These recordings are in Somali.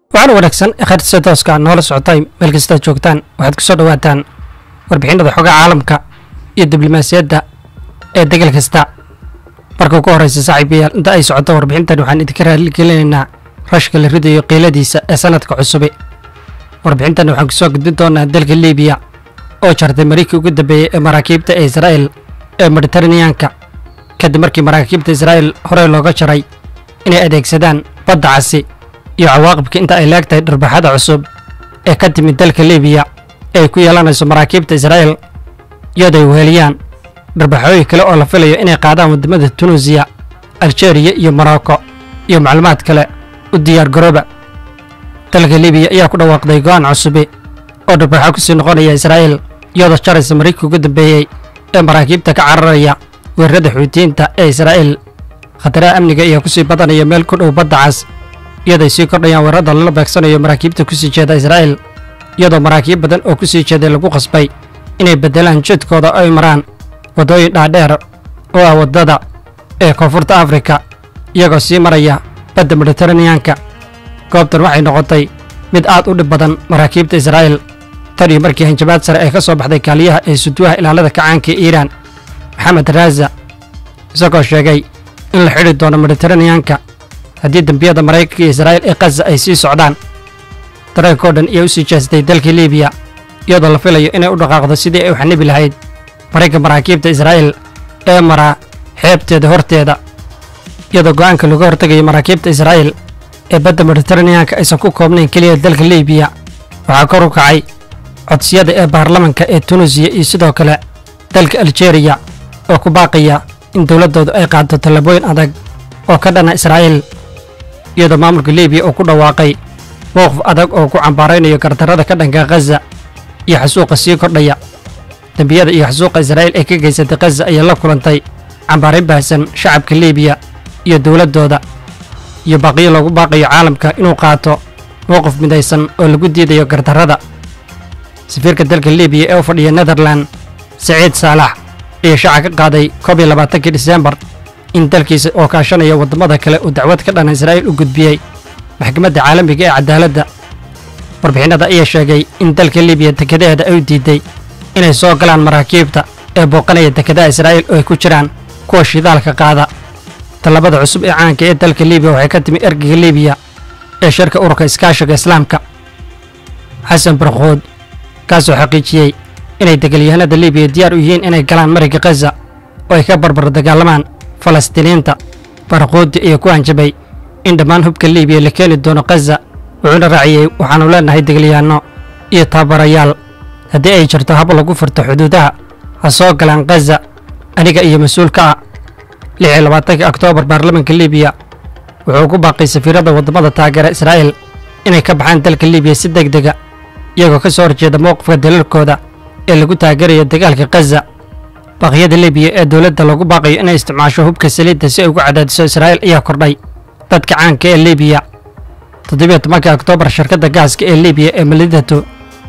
waxaana wanaagsan khayrsida tooska noola socotay meel kastaad joogtaan waxaad ku soo dhowaataan warbixinada xogaa caalamka iyo diblomaasiyadda ee degal kasta marka ugu horreysa saaxiibayaal inta ay socoto warbixintan waxaan idinka raaligelinaynaa rashka la ridayo qiiladiisa ee sanadka cusubi warbixintan waxaan kusoo gudbin doonaa dalka liibiya oo jartay marikii ugu dambeeyey ee maraakiibta ee israa'el ee mediteraneanka kadib markii maraakiibta israa'el horey looga jaray inay adeegsadaan badda casi iyo cawaaqibka inta ay leegtahay dharbaxada cusub ee ka timid dalka liibiya ee ay ku yeelanayso maraakiibta israa'el iyadoo ay weheliyaan dharbaxooyin kale oo la filayo inay qaadaan waddamada tunuusiya aljeeriya iyo morocco iyo macluumaad kale u diyaar garooba dalka liibiya ayaa ku dhawaaqday go'aan cusubi oo dharbaxo ku sii noqonaya israa'el iyadoo jaraysa marikii ugu dambeeyey ee maraakiibta ka cararaya weerarada xuutiyiinta ee israa'el khataraha amniga ayaa ku sii badanaya meel ku dhow badda cas iyadoy sii kordhayaan weerarada lala beegsanayo maraakiibta ku sii jeeda israa'el iyadoo maraakiib badan oo ku sii jeeday lagu qasbay inay beddelaan jidkooda oo ay maraan waddooyin dhaadheer oo ah waddada ee koonfurta afrika iyagoo sii maraya badda mediteraneanka goobtan waxay noqotay mid aad u dhib badan maraakiibta israa'el tan iyo markii hanjabaad sare ay ka soo baxday kaaliyaha ee suduwaha ilaalada kacaanka ee iiraan maxamed raaza isagoo sheegay in la xidhi doono mediteraneanka haddii dembiyada maraykanka iyo israa'il ee khaza ay sii socdaan dareenkao dhan ayaa u sii jeestay dalka liibiya iyadoo la filayo inay u dhaqaaqdo sidii ay u xanibi lahayd marayka maraakiibta israa'il ee maraa xeebteeda horteeda iyadoo go'aanka laga hortegayo maraakiibta israa'il ee badda mediteraneanka aysan ku koobnayn keliya dalka liibiya waxaa kor u kacay codsiyada ee baarlamanka ee tunuusiya iyo sidoo kale dalka aljeeriya oo ku baaqaya in dowladdoodu ay qaaddo tallaabooyin adag oo ka dhana israa'iil iyadoo maamulka liibiya uu ku dhawaaqay mowqif adag oo ku cambaaraynayo gardarrada ka dhanka khaza iyo xasuuqa sii kordhaya dembiyada iyo xasuuqa israa'iil ee ka geysatay khaza ayaa la kulantay cambaarayn baahsan shacabka liibiya iyo dowladdooda iyo baaqiyo loogu baaqayo caalamka inuu qaato mowqif midaysan oo lagu diidayo gardarrada safiirka dalka liibiya ee u fadhiya netherlan saciid saalax ayaa shaaca ka qaaday koob iyo labaatankii diseembar in dalkiisa oo kaashanaya waddamada kale uu dacwad ka dhana israa'iil u gudbiyey maxkamadda caalamiga ee cadaaladda warbixinada ayaa sheegay in dalka liibiya dekedaheeda ay u diiday inay soo galaan maraakiibta ee booqanaya dekedaha israa'iil oo ay ku jiraan kuwa shidaalka qaada tallabada cusub ee caanka ee dalka liibiya waxay ka timi ergeyga liibiya ee shirka ururka iskaashiga islaamka xasan barkhood kaasoo xaqiijiyey inay degalyahanada liibiya diyaar u yihiin inay galaan mariga khaza oo ay ka barbar dagaalamaan falastiiniinta baraqoodi ayaa ku hanjabay in dhammaan hubka liibiya la keeni doono khaza wuxuuna raaciyey waxaannu leennahay degalyahanno iyo tababarayaal haddii ay jirto hab lagu furto xuduudaha ha soo galaan khaza aniga iyo mas-uulka ah lix iyo labaatanka oktoobar baarlamanka liibiya wuxuu ku baaqay safiirada waddamada taageera israa'iil inay ka baxaan dalka liibiya si deg dega iyagoo ka soo horjeeda mowqifka dalalkooda ee lagu taageerayo dagaalka khaza baaqyada liibiya ee dowladda lagu baaqayo inay isticmaasho hubka saliidda si ay ugu cadaadiso israa'iil ayaa kordhay dadka caanka ee liibiya toddobiyo tobanka oktoobar shirkadda gaaska ee liibiya ee malidato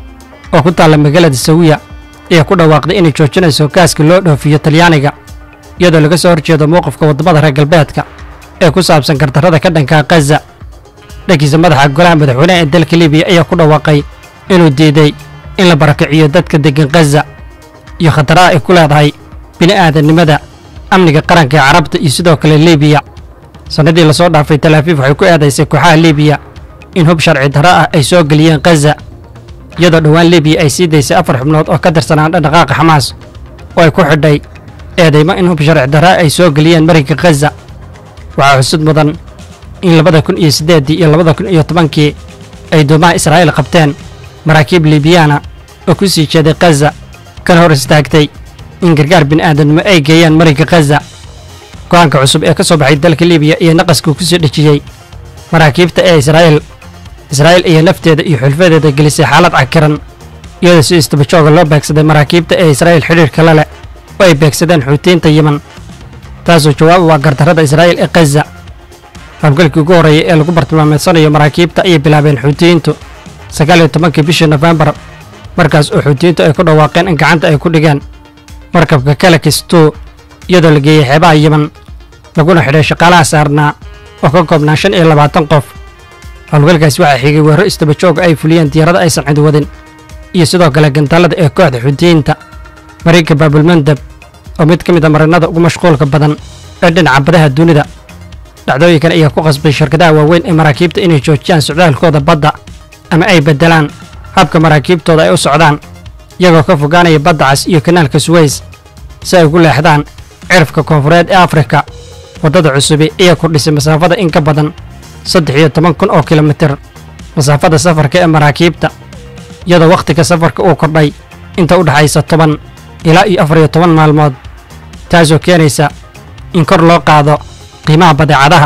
oo ku taalla magaalada sawiya ayaa ku dhawaaqday inay joojinayso gaaska loo dhoofiyo talyaaniga iyadoo laga soo horjeedo mowqifka waddamada reer galbeedka ee ku saabsan gardarrada ka dhanka khaza dhankiisa madaxa golaha madaxweyneha ee dalka liibiya ayaa ku dhawaaqay inuu diiday in la barakiciyo dadka deggan khaza iyo khataraha ay ku leedahay bini'aadannimada amniga qaranka ee carabta iyo sidoo kale liibiya sannadii lasoo dhaafay talaafiif waxay ku eedaysay kooxaha liibiya in hub sharci darro ah ay soo geliyeen khaza iyadoo dhowaan liibiya ay sii daysay afar xubnood oo ka tirsanaan dhaqdhaqaaqa xamaas oo ay ku xidhay eedaymo in hub sharci darra ay soo geliyeen marinka khaza waxaa xusud mudan in labada kun iyo siddeeddii iyo labada kun iyo tobankii ay doomaha israa'iil qabteen maraakiib liibiyana oo ku sii jeeday khaza kana hor istaagtay in gargaar bini'aadamnimo ay geeyaan marinka khaza go'aanka cusub ee ka soo baxay dalka liibiya iyo naqaskuu ku sii dhejiyey maraakiibta ee israa'iil israa'iil iyo nafteeda iyo xulfadeeda gelisay xaalad cakiran iyadoo si istabajooga loo beegsaday maraakiibta ee israa'iil xidhiirka la leh oo ay beegsadeen xuutiyiinta yeman taasoo jawaab u ah gardarrada israa'iil ee khaza hawlgalkii ugu horreeyay ee lagu bartilmaameedsanayo maraakiibta ayay bilaabeen xuutiyiintu sagaal iyo tobankii bishii nofembar markaas oo xuutiyiintu ay ku dhawaaqeen in gacanta ay ku dhigeen markabka kalakis tuu iyadoo la geeyey xeebaha yeman laguna xidhay shaqaalaha saarnaa oo ka koobnaa shan iyo labaatan qof howlgalkaasi waxaa xigay weerro istaba jooga ay fuliyeen diyaarada aysan cid wadin iyo sidoo kale gantaalada ee kooxda xuutiyiinta mariinka baabulmandab oo mid ka mid a marinada ugu mashquulka badan ee dhinaca badaha dunida dhacdooyinkan ayaa ku qasbay shirkadaha waaweyn ee maraakiibta inay joojiyaan socdaalkooda badda ama ay beddelaan habka maraakiibtooda ay u socdaan iyagoo ka fogaanaya badda cas iyo kanaalka suweys si ay ugu leexdaan cirifka koonfureed ee afrika waddada cusubi ayaa kordhisay masaafada in ka badan saddex iyo toban kun oo kilomitir masaafada safarka ee maraakiibta iyadoo wakhtiga safarka uu kordhay inta u dhexaysa toban ilaa iyo afar iyo toban maalmood taasoo keenaysa in kor loo qaado qiimaha badeecadaha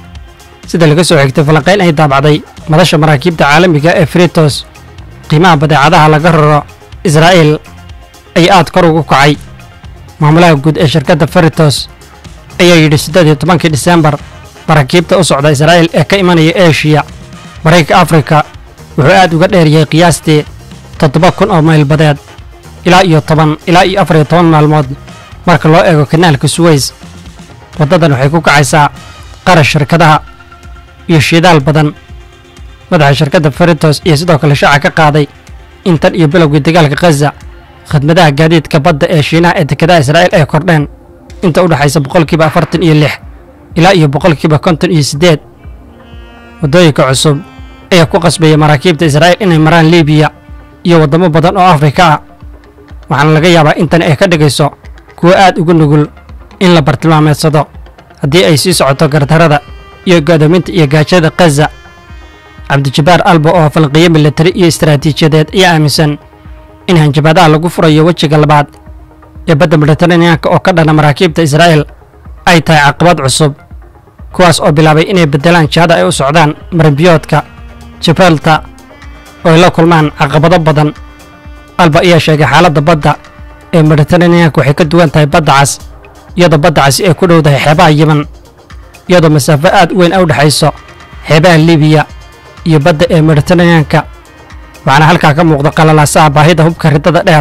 sida laga soo xigtay falanqayn ay daabacday madasha maraakiibta caalamiga ee fritos qiimaha badeecadaha laga raro israa'iil ayaa aad kor ugu kacay maamulaha guud ee shirkadda fritos ayaa yidhi siddeed iyo tobankii disembar maraakiibta u socda israa'iil ee ka imanaya eshiya maraykanka afrika wuxuu aad uga dheeriyey qiyaastii toddoba kun oo mayl badeed ilaa iyo toban ilaa iyo afar iyo toban maalmood marka loo eego kanaalka suweys waddadan waxay ku kacaysaa qarash shirkadaha iyo shidaal badan madaxa shirkadda fritos iyo sidoo kale shaaca ka qaaday in tan iyo bilowgii dagaalka khaza khadmadaha gaadiidka badda ee shiinaha ee dekedaha israa'iil ay kordheen inta u dhexaysa boqolkiiba afartan iyo lix ilaa iyo boqolkiiba konton iyo siddeed waddooyinka cusub ayaa ku qasbaya maraakiibta israa'iil inay maraan liibiya iyo waddamo badan oo afrika ah waxaana laga yaabaa intan ay ka dhigayso kuwo aad ugu nugul in la bartilmaameedsado haddii ay sii socoto gardarada iyo go'doominta iyo gaajada khaza cabdijabbaar alba oo falqiyo militari iyo istaraatiijiyadeed ayaa aaminsan in hanjabaadaha lagu furayo wejiga labaad ee badda mediteraneanka oo ka dhana maraakiibta israa'iil ay tahay caqabad cusub kuwaas oo bilaabay inay beddelaan jihada ay u socdaan marinbiyoodka jibralta oo ay la kulmaan caqabado badan alba ayaa sheegay xaaladda badda ee mediteraneanka waxay ka duwan tahay badda cas iyadoo badda casi ay ku dhowdahay xeebaha yiman iyadoo masaafo aad u weyn a u dhexayso xeebaha libiya iyo badda ee mediteraneanka waxaana halkaa ka muuqda qalalaasaha baahida hubka riddada dheer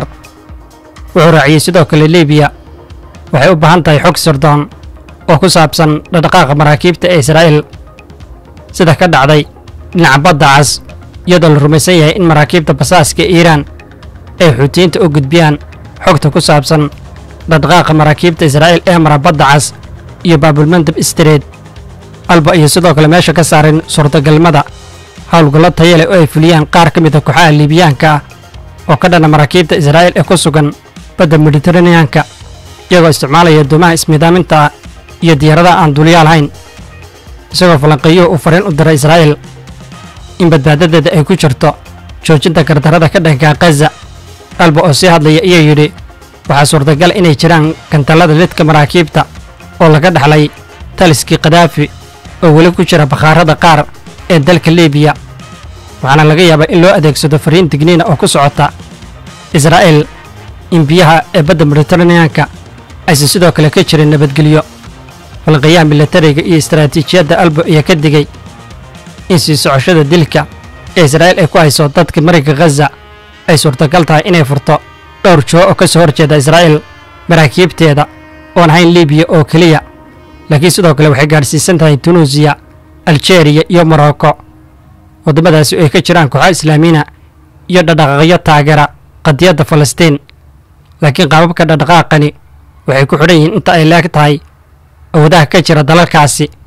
wuxuu raaciyey sidoo kale libiya waxay u baahan tahay xog sirdoon oo ku saabsan dhaqdhaqaaqa maraakiibta ee israa'iil sida ka dhacday dhinaca badda cas iyadoo la rumaysan yahay in maraakiibta basaaska ee iiraan ay xuutiyiinta u gudbiyaan xogta ku saabsan dhaqdhaqaaqa maraakiibta israa'iil ee mara badda cas iyo baabulmandab istreed alba iyo sidoo kale meesha ka saarin suurtagalnimada howlgallo taya leh oo ay fuliyaan qaar ka mida kooxaha liibiyaanka ah oo ka dhana maraakiibta israa'iil ee ku sugan badda mediteraneanka iyagoo isticmaalaya doomaha ismiidaaminta ah iyo diyaaradaha aan duuliyaa lahayn isagoo falanqeeyuhu uu fariin u diray israa'iil in badbaadadeeda ay ku jirto joojinta gardarrada ka dhanka khaza alba oo sii hadlaya ayaa yidhi waxaa suurtagal inay jiraan gantallada lidka maraakiibta oo laga dhaxlay taliskii kadaafi oo weli ku jira bakhaarada qaar ee dalka libiya waxaana laga yaabaa in loo adeegsado fariin digniina oo ku socota israa'iil in biyaha ee badda mediteraneanka aysan sidoo kale ka jirin nabadgelyo falqayaha milatariga iyo istaraatiijiyadda albo ayaa ka digay in sii socoshada dilka ee israa'iil ay ku hayso dadka marinka khaza ay suurtagal tahay inay furto dhowr joo oo ka soo horjeeda israa'iil maraakiibteeda oon ahayn libiya oo keliya laakiin sidoo kale waxay gaadhsiisan tahay tunuusiya aljeeriya iyo morocco waddamadaasi oo ay ka jiraan kooxaha islaamiina iyo dhaqdhaqaaqyo taageera qadiyadda falastiin laakiin qaababka dhaqdhaqaaqani waxay ku xidhan yihiin inta ay leeg tahay awoodaha ka jira dalalkaasi